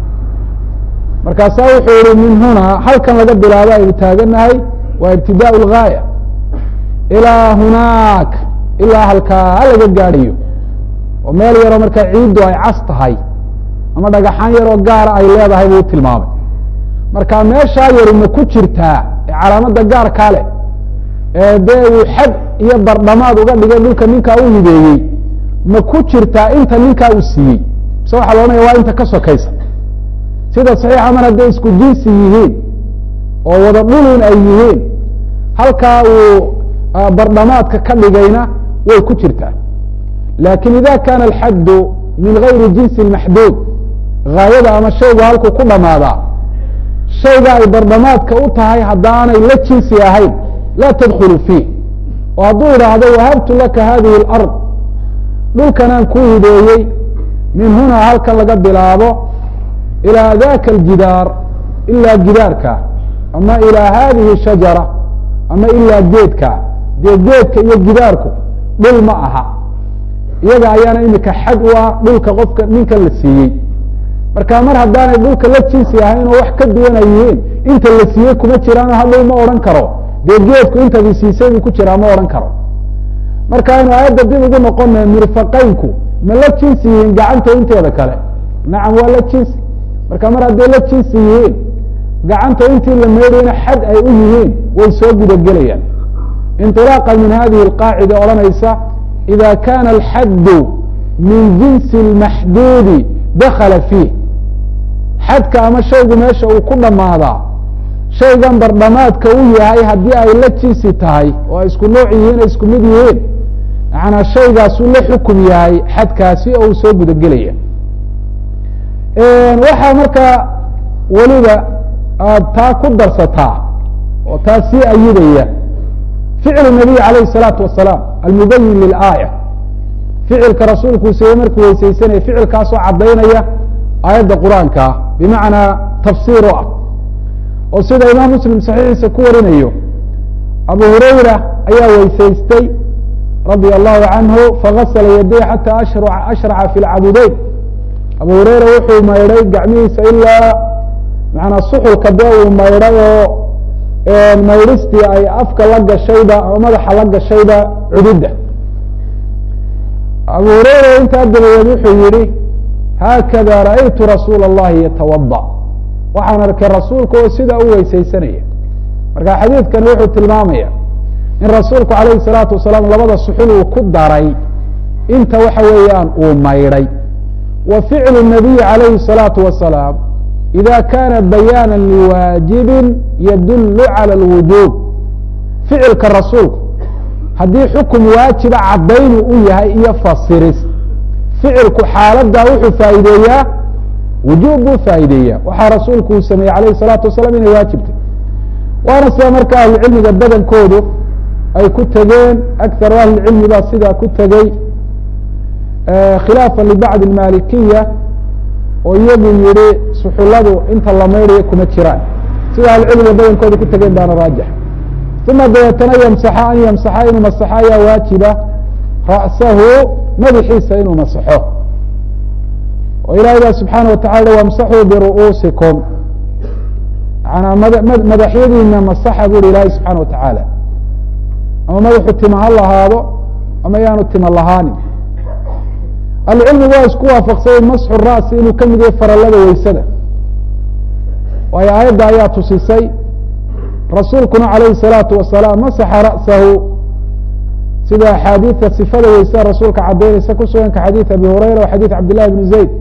markaasaa wuxuu yihi min huna halkan laga bilaabo aynu taaganahay waa ibtidaء اlgaaya ilaa hunaak ilaa halkaa laga gaadhayo oo meel yaroo markaa ciiddu ay cas tahay ama dhagaxaan yaroo gaara ay leedahay buu tilmaamay marka meeshaa yari ma ku jirtaa ee calaamada gaarkaa leh ee dee uu xad iyo bardhamaad uga dhigay dhulka ninkaa u hibeeyey ma ku jirtaa inta ninkaa uu siiyey mise waxaa la odhanaya waa inta ka sokaysa sida saxiixa mar hadday isku jinsi yihiin oo wada dhulun ay yihiin halkaa uu bardhamaadka ka dhigayna way ku jirtaa lakin ida kana alxaddu min gayri jinsi maxduud gaayada ama shaygu halkuu ku dhamaadaa shayga ay bardhamaadka u tahay haddaanay la jinsi ahayn laa tadkulu fiih oo hadduu idhaahdo wahabtu laka hadihi اlard dhulkanaan kuu hibeeyey min hunaa halkan laga bilaabo ilaa daka aljidaar ilaa gidaarka ama ilaa hadihi shajara ama ilaa geedka dee geedka iyo gidaarku dhul ma aha iyaga ayaana imika xad u ah dhulka qofka ninka la siiyey marka mar haddaanay dhulka la jinsi ahayn oo wax ka duwan ay yihiin inta la siiyey kuma jiraano hadhow ma odhan karo dee geedku intadii siisay buu ku jiraa ma odhan karo marka aynu aayadda dib ugu noqona mirfaqaynku ma la jinsi yihiin gacanta inteeda kale nacam waa la jinsi marka mar hadday la jinsi yihiin gacanta intii la meydhayna xad ay u yihiin way soo gudagelayaan inطilaaqa min hadihi اlqaacida odhanaysa ida kana alxaddu min jinsi اlmaxduudi dakala fiih xadka ama shaygu meesha uu ku dhammaadaa shaygan bardhamaadka u yahay haddii ay la jinsi tahay oo ay isku nooc yihiin ay isku mid yihiin macanaa shaygaasuu la xukum yahay xadkaasi oo uu soo gudagelaya waxaa markaa weliba aad taa ku darsataa oo taa sii ayidaya ficlu nabiy alayh الsalaatu wasalaam almubayin lilaaya ficilka rasuulkuu siiyey markuu weysaysanaya ficilkaasoo caddaynaya aayadda qur-aankaa bimacnaa tafsiir o ah oo sida imaam muslim saxiixiisa ku warinayo abu hurayra ayaa weysaystay radia allahu canhu fagasla yaday xata ashraca fi lcabudeyn abu hurayra wuxuu maydhay gacmihiisa ilaa maanaa suxulka dee uu maydhay oo maydhistii ay afka la gashayba ama madaxa la gashayba cududda abu hurayra intaa dabadeed wuxuu yihi haakada ra'aytu rasuula اllahi yatawada waxaan arkay rasuulka oo sidaa u weysaysanaya marka xadiidkani wuxuu tilmaamaya in rasuulku alayhi الsalaatu wasalaam labada suxul uu ku daray inta waxa weeyaan uu maydhay wa ficlu الnabiyi alayhi الsalaatu wasalaam ida kana bayaana liwaajibin yadulu calى اlwujuub ficilka rasuulku haddii xukum waajiba caddaynu u yahay iyo fasiris ficilku xaaladdaa wuxuu faa'iideeyaa wujuub buu faa'iideeyaa waxaa rasuulku uu sameeyey alayh الsalaatu wasalaam inay waajibtay waana sida marka ahlucilmiga badankoodu ay ku tegeen akharu ahlicilmi baa sidaa ku tegey khilaafa libacdi اmalikiya oo iyagu yihi suxulladu inta la maydhayo kuma jiraan sida ahlucilmiga badankooda ku tegeen baana raajix uma dabeetana ymsaxa an ymsaxa inuu masaxo ayaa waajiba ra'sahu madaxiisa inuu masaxo oo ilahay ba subxaana watacala wamsaxuu biru'uusikum manaa madaxyadiina masaxa bu uhi ilaahay subxaana watacaala ama madaxu tima ha lahaado ama yaanu tima lahaanin ahlucilmigu waa isku waafaqsay masxu ra'si inuu ka mid yahay farallada weysada waayo aayadda ayaa tusisay rasuulkuna calayhi الsalaatu wasalaam masaxa ra'sahu sida axaadiida sifada weysada rasuulka cadaynaysa ku sugan ka xadiid abi hurayra wa xadiid cabd llahi bni zayd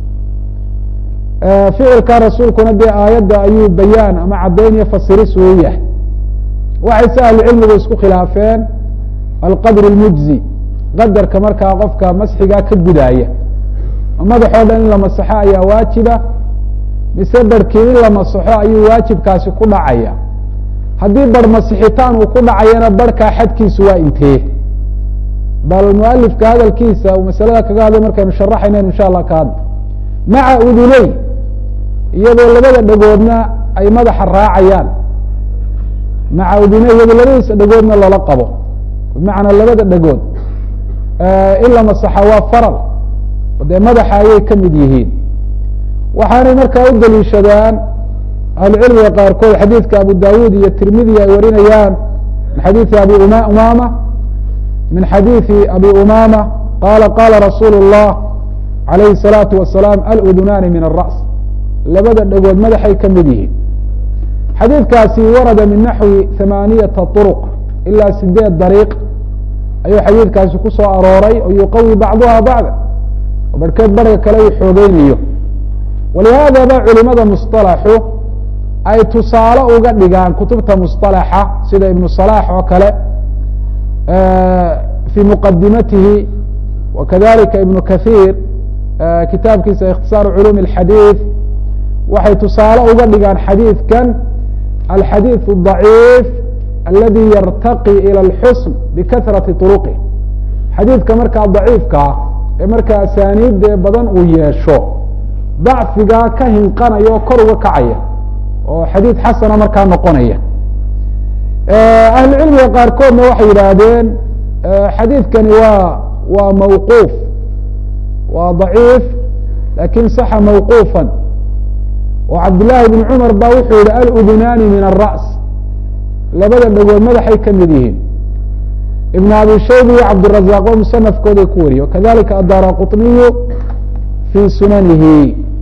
ficilka rasuulkuna dee aayadda ayuu bayaan ama caddaynaya fasiris uu yahay waxay se ahlucilmigu isku khilaafeen alqadr اlmujzi qadarka markaa qofka masxigaa ka gudaaya madaxoo dhan in la masaxo ayaa waajiba mise barhkii in la masaxo ayuu waajibkaasi ku dhacaya haddii barh masixitaan uu ku dhacayana barhkaa xadkiisu waa intee bal mualifka hadalkiisa uu masalada kaga hadlay markaynu sharaxaynan insha allah ka hadla maca uduney iyadoo labada dhagoodna ay madaxa raacayaan maca uduney iyadoo labadiisa dhagoodna lala qabo bimacnaa labada dhagood in la masaxa waa faral dee madaxa ayay ka mid yihiin waxaanay markaa u daliishadaan ahlucilmiga qaarkood xadiidka abu dawuud iyo tirmidi ay warinayaan min xadiidi abi umama min xadiidi abi umama qala qala rasuulu الlah alayhi الsalaatu wasalaam aludunaani min الra's labada dhagood madaxay ka mid yihiin xadiidkaasi warada min naxwi hamaaniyata طurq ilaa sideed dariiq ayuu xadiidkaasi ku soo arooray oo yuqawi bacduha bacda oo barhkeed barhka kale uu xoogeynayo walihaada ba culimada musطalaxu ay tusaale uga dhigaan kutubta musطalaxa sida ibnu صalax oo kale fi muqadimatihi wakadalika ibnu kahiir kitaabkiisa ikhtisaaru culum اxadiiث waxay tusaale uga dhigaan xadiidkan alxadiiث الضaciif aladi yartaqi ilى اlxusn bikahrati طuruqih xadiidka markaa daciifkaa ee markaa asaaniidee badan uu yeesho dacfigaa ka hinqanaya oo kor uga kacaya oo xadiid xasana markaa noqonaya ahlu cilmiga qaarkoodna waxay yidhaahdeen xadiidkani waa waa mawquuf waa daciif lakin saxa mawquufa oo cabdillaahi bn cumar ba wuxuu yihi aludunaani min الra's labada dhagood madaxay ka mid yihiin ibn abi shayb iyo cabdirazaq oo musanafkooday ku wariye kadalika adara quطniyu fi sunanihi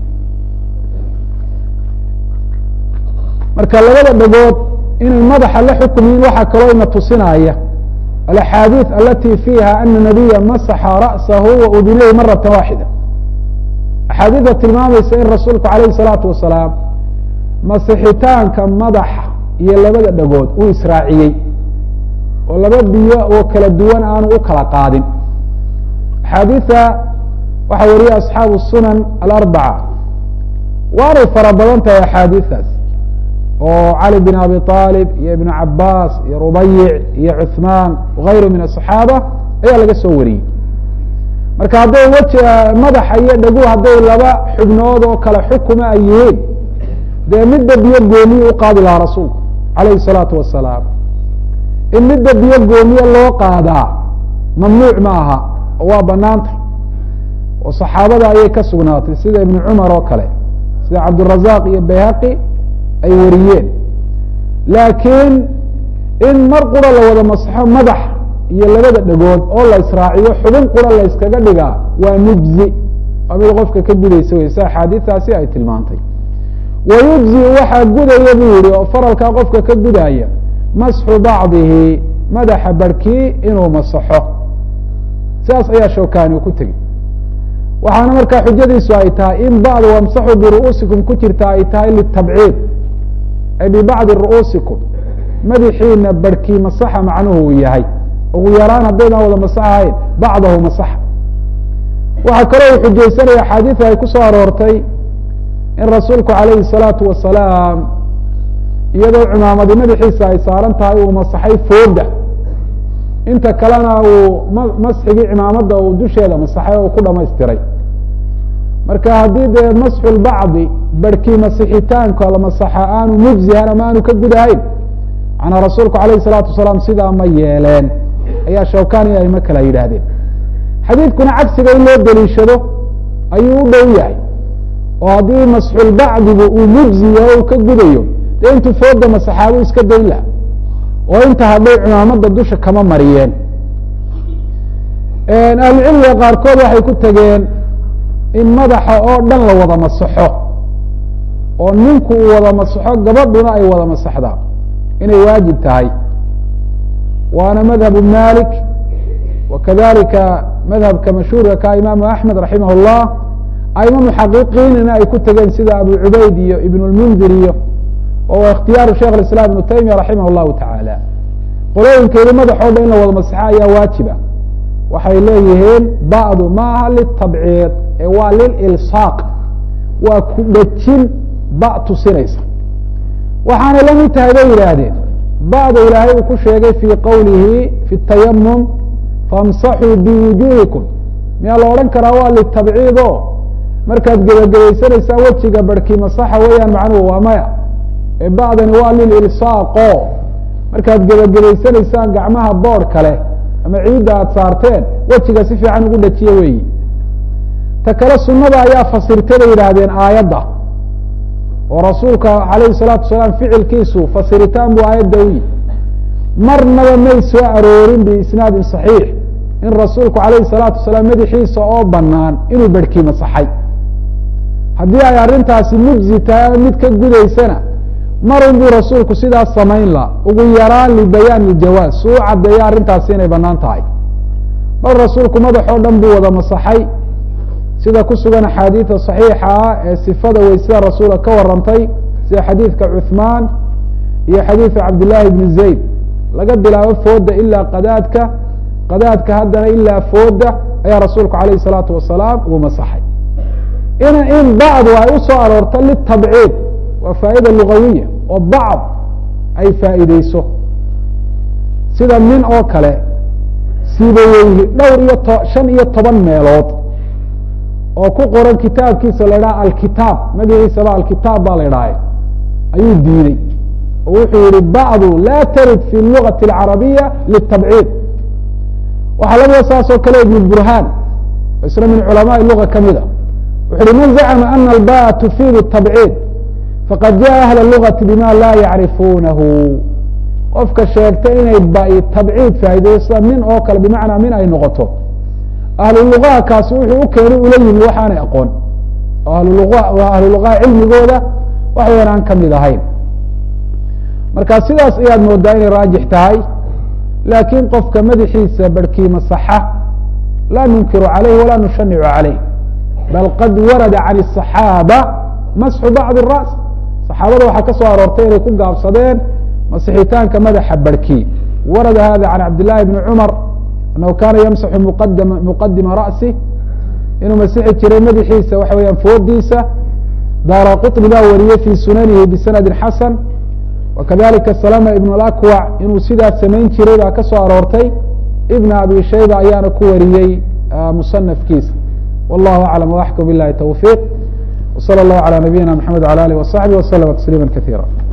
marka labada dhagood inay madaxa la xukm yihiin waxaa kaloo ina tusinaya alaxaadiiث alati fiiha ana nabiya masaxa ra'sahu wa udunayhi marata waaxida axaadiida tilmaamaysa in rasuulku alayh الsalaatu wasalaam masixitaanka madaxa iyo labada dhagood uu israaciyey oo laba biyo oo kala duwan aanu u kala qaadin axaadiida waxaa wariyay asxaabu sunan alarbaca waanay fara badan tahay axaadiidaas oo cali bin abi aalib iyo ibn cabaas iyo rubayic iyo cuثmaan wغayru min aصaxaaba ayaa laga soo wariyey marka hadday wj madaxa iyo dhagu hadday laba xubnood oo kale xukuma ay yihiin dee midda biyo gooniye uqaadi lahaa rasuulku alayhi الsalaatu wasalaam in midda biyo gooniye loo qaadaa mamnuuc ma aha oo waa banaanta oo saxaabada ayay ka sugnaatay sida ibn cumar oo kale sida cabdurazaq iyo bayhaqi ay wariyeen laakiin in mar qura la wada masaxo madax iyo labada dhagood oo la israaciyo xubin qura la yskaga dhigaa waa mujzi waa mid qofka ka gudaysa wey si axaadiistaasi ay tilmaantay wayujzi waxaa gudaya buu yihi oo faralkaa qofka ka gudaya masxu bacdihi madaxa barhkii inuu masaxo sidaas ayaa shawkani uu ku tegey waxaana markaa xujadiisu ay tahay in bacd wamsaxu biru'uusikum ku jirta ay tahay litabciid ay bibacdi ru'uusikum madaxiina barhkii masaxa macnuhu uu yahay ugu yaraan haddaydaan wada masaxahayn bacdahu masaxa waxaa kaloo uu xujaysanaya axaadiida ay ku soo aroortay in rasuulku calayhi الsalaatu wasalaam iyadoo cimaamadi madaxiisa ay saaran tahay uu masaxay fooda inta kalena uu masxigii cimaamada uu dusheeda masaxay oo ku dhamaystiray marka haddii dee masxu lbacdi barhkii masixitaanka la masaxa aanu mujzihan ama aanu ka gudahayn manaa rasuulku alayh الsalaatu wasalaam sidaa ma yeeleen ayaa shawkani ayma kala yidhaahdeen xadiidkuna cagsiga in loo deliishado ayuu u dhow yahay oo haddii masxulbacdigu uu mujzi yaho uu ka gudayo dee intuu fooda masaxaabuu iska dayn laha oo inta hadhay cimaamada dusha kama mariyeen ahlucilmiga qaarkood waxay ku tegeen in madaxa oo dhan la wada masaxo oo ninku uu wada masaxo gabadhuna ay wada masaxdaan inay waajib tahay waana madhabu malik wakadalika madhabka mashhuurka ka imaamu axmed raximah اllah aimo muxaqiqiinina ay ku tegeen sida abu cubayd iyo ibn lmundir iyo oo ikhtiyaaru sheikh islam ibnu taymiya raximah اllahu tacaala qolooyinkeedi madaxoo dhan in la wada masaxo ayaa waajiba waxay leeyihiin ba'du maaha litabciid ee waa lililsaaq waa ku dhejin ba tusinaysa waxaanay la mid tahay bay yidhaahdeen ba'da ilaahay uu ku sheegay fii qowlihi fi tayamum famsaxuu biwujuhikum miyaa la odhan karaa waa litabciid o markaad gebagabaysanaysaan wejiga barhkii masaxa weeyaan macnuhu waa maya ee ba'dani waa lililsaaqo markaad gebagabaysanaysaan gacmaha boodh kale ama ciidda aada saarteen wejiga si fiican ugu dhajiye weeyi ta kale sunnada ayaa fasirtay bay yidhaahdeen aayadda oo rasuulka alayhi salaatu wasalaam ficilkiisu fasiritaan buu aayadda u yihi marnaba may soo aroorin biisnaadin saxiix in rasuulku alayhi salaatu wasalaam madaxiisa oo banaan inuu berhkii masaxay haddii ay arrintaasi mujzi tahay mid ka gudaysana marun buu rasuulku sidaas samayn la ugu yaraan libayaan iljawaaz suu caddeeya arrintaasi inay banaan tahay bal rasuulku madaxoo dhan buu wada masaxay sida ku sugan axaadiida صaxiixa ah ee sifada weysada rasuula ka warantay sida xadiidka cuثmaan iyo xadiidka cabdillaahi bni zayd laga bilaabo fooda ilaa qadaadka qadaadka haddana ilaa fooda ayaa rasuulku alayh الsalaatu wasalaam uu masaxay in in bacdu ay usoo aroorto litabciid waa faa'ida lugawiya oo bacd ay faa'iideyso sida min oo kale sibaweyhi dhowr iyo to shan iyo toban meelood oo ku qoran kitaabkiisa la idhaha alkitaab magaciisaba alkitaab baa la idhahay ayuu diiday oo wuxuu yihi bacdu laa tarid fi lugati اlcarabiya litabciid waxaa lamida saas oo kale ibn burhaan isna min culamaai luga kamida wuxu uhi man zacma ana albaa tufiid الtabciid faqad jaءa ahla lugati bima laa yacrifunahu qofka sheegta inay bai tabciid faa'ideeyo sida min oo kale bimacnaa min ay noqoto ahlu lugaha kaasi wuxuu u keenay ula yimi waxaanay aqoon oo ahlulua ahlu lugaha cilmigooda wax weyn aan kamid ahayn marka sidaas ayaad moodaa inay raajix tahay laakiin qofka madaxiisa barhkii masaxa laa nunkiru calayh walaa nushanicu calayh bal qad warada can الصaxaaba masxu bacdi الra's saxaabada waxaa ka soo aroortay inay ku gaabsadeen masixitaanka madaxa barhkii warada hada can cabd llahi bni cumar annahu kaana yamsaxu muqadama muqadima ra'si inuu masixi jiray madaxiisa waxa weeyaan foodiisa daara quطni baa wariyey fii sunanihi bisanadi xasan wakadalika salama ibn اlakwac inuu sidaas samayn jiray baa ka soo aroortay ibn abi shayba ayaana ku wariyey musanafkiisa wallahu aclam waxkum bilahi towfiiq wslى اllahu alى nabiyina mxamed wlى alih وصaxbih wslm تsliima kaثيirا